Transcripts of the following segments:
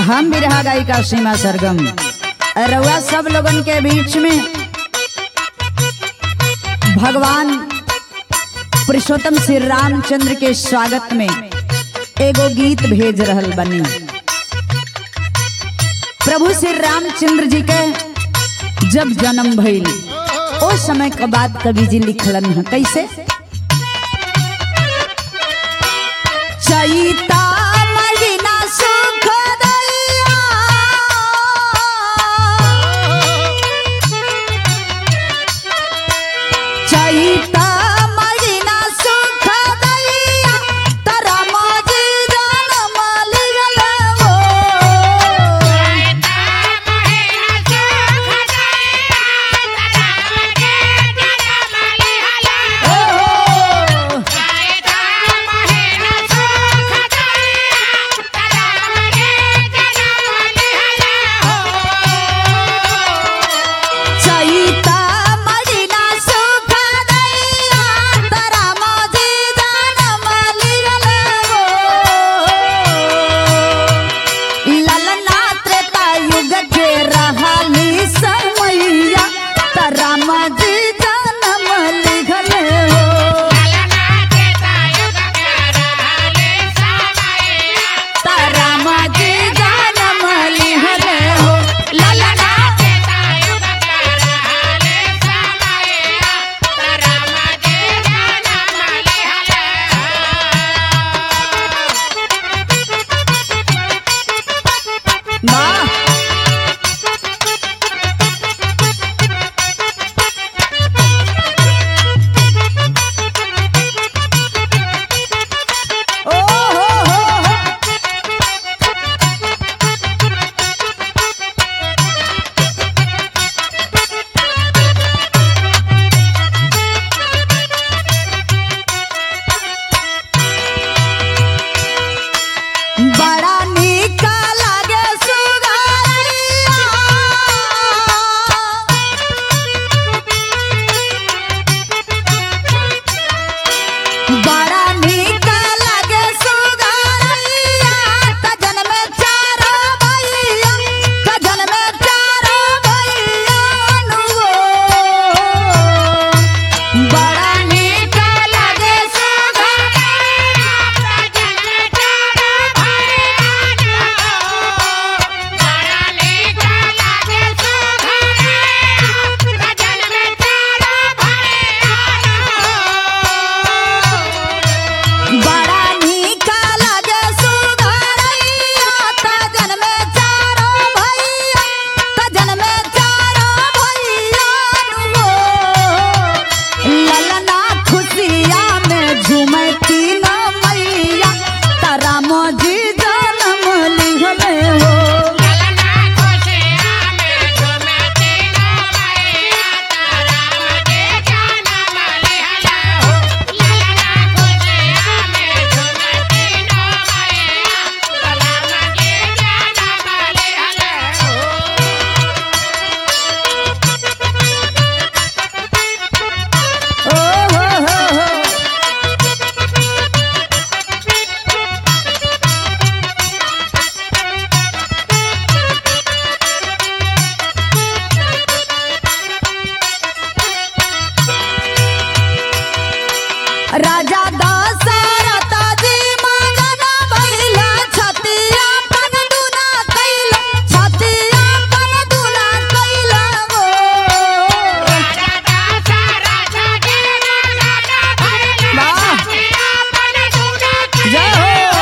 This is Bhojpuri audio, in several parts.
हम बिरहा गायिका सीमा सरगम रउआ सब लोगन के बीच में भगवान पुरुषोत्तम श्री रामचंद्र के स्वागत में एगो गीत भेज रहल बनी प्रभु श्री रामचंद्र जी के जब जन्म भइल ओ समय के बाद कवि जी लिखलन है कैसे चैता महीना सुख दैया चैता महीना सुख दैया तरा माजी जनम लिगल हो चैता महीना सुख दैया तरा माजी जनम लिगल हो ललना त्रेता युग के रहली समैया तरा माजी जनम लिगल हो तारा माजी जनम लिहल हो ललना वाह ओ हो हो हो बड़ा नीक लागे सुगरिया बड़ा नीक लागे सुगरिया कजन में चारो भैया कजन में चारो भैया नुगो बड़ा नीक लागे बड़ा नीक लागे सुगरिया कजन में चारो भैया कजन में चारो भैया नुगो ललना खुशिया में झूमे तीन मैया तारा मोजी जनम लिहले हो ओ हो हो हो राजा दशरथ जी मगन भइला छतिया पन दुना कैला छतिया पन दुना कैला गो वाह जय हो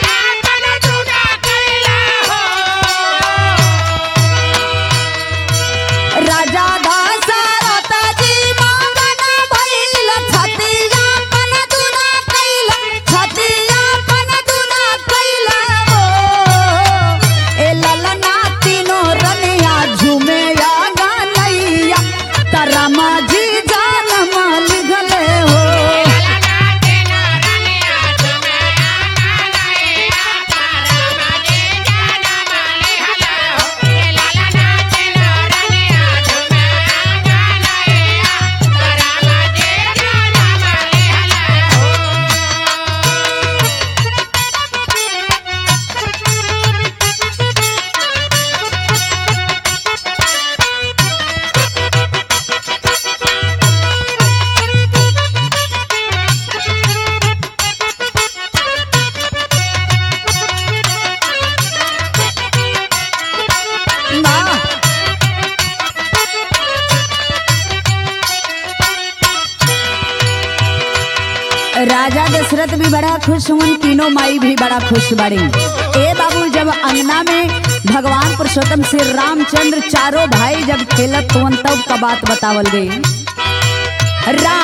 राजा दशरथ जी मगन भइला छतिया पन दुना राजा दशरथ भी बड़ा खुश हुन तीनों माई भी बड़ा खुश बड़ी ए बाबू जब अंगना में भगवान पुरुषोत्तम श्री रामचंद्र चारों भाई जब खेलत हुन तब का बात बतावल गई राम